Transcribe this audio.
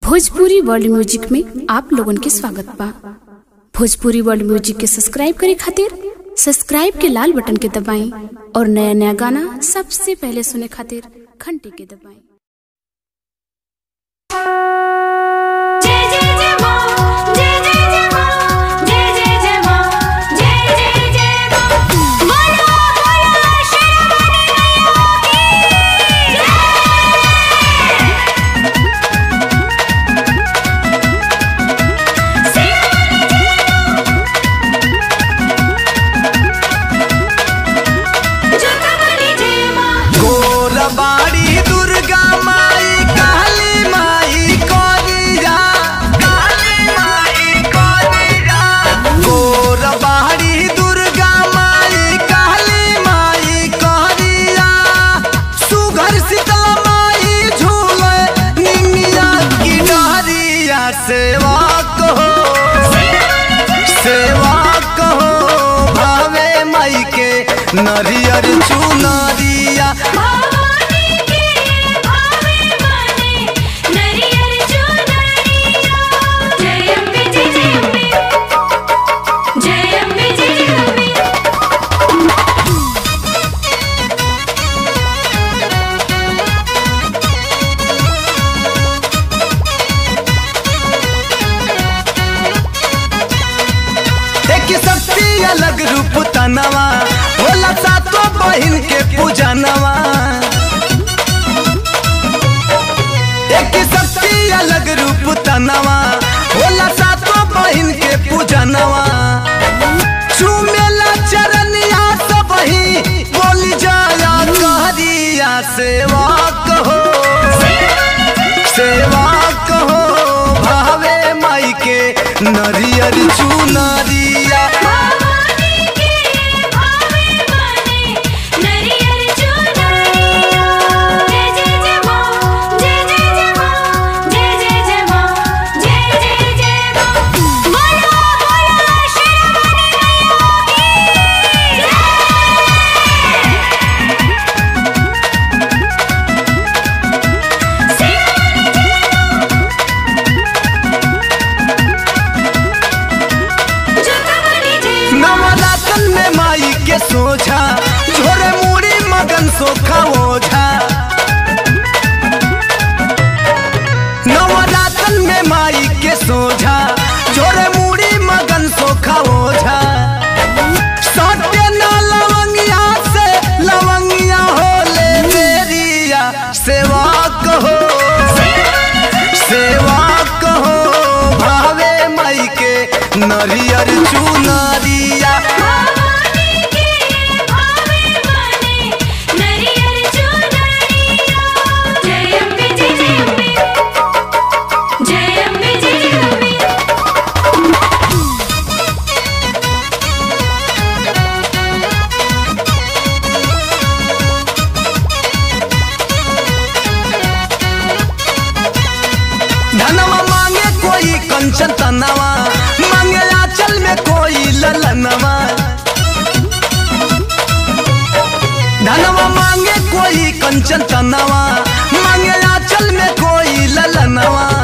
Bhojpuri world music में आप लोगन के स्वागत बा भोजपुरी वर्ल्ड म्यूजिक के सब्सक्राइब करे खातिर सब्सक्राइब के लाल बटन के दबाएं और नया नया गाना सबसे पहले सुने खातिर घंटी के दबाएं जय जय जय मां जय जय जय मां जय जय जय मां जय जय जय मां बोलो बोलो शेरावाली मैया की जय जोतावाली जय मां गोरबाड़ी दुर्गा माई काली माई कोरिया काली माई कोरिया गोरबाड़ी दुर्गा माई काली माई कोरिया सुघर शीतला माई झूले निमिया की डहरिया सेवा कहो सेवा कहो भावे माई के नरियर चुनरिया भवानी के भावे माने नरियर चुनरिया जय अम्बे जय जय अम्बे जय अम्बे जय जय अम्बे एक शक्ति अलग रूप तनवा होला सातो बहिन के पूजनवा एक शक्ति अलग रूप तनवा होला सातो बहिन के पूजनवा चुमेला चरनिया सब ही बोली जाया कहरिया सेवा कहो सेवा कहो भावे माई के नरियर चुनरिया भवानी के भावे माने नरियर चुनरिया जय जय जय मां जय जय जय मां जय जय जय मां जय जय जय मां बोलो बोलो शेरावाली मैया की जोतावाली जय नवरातन में माई के सोझा झोरे मुड़ी मगन सोखा ओझा नवरातन में माई के सोझा झोरे मुड़ी मगन सोखा ओझा सत्य न लवंगिया से लवंगिया होले मेरिया सेवा कहो सेवा कहो भावे माई के नरियर चुनरिया भवानी के भावे माने नरियर चुनरिया जय अम्बे जय जय अम्बे जय अम्बे जय जय अम्बे धनवा मांगे कोई कंचन तनवा मांगे आंचल में कोई ललनवा धनवा मांगे कोई कंचन तनवा मांगे आंचल में कोई ललनवा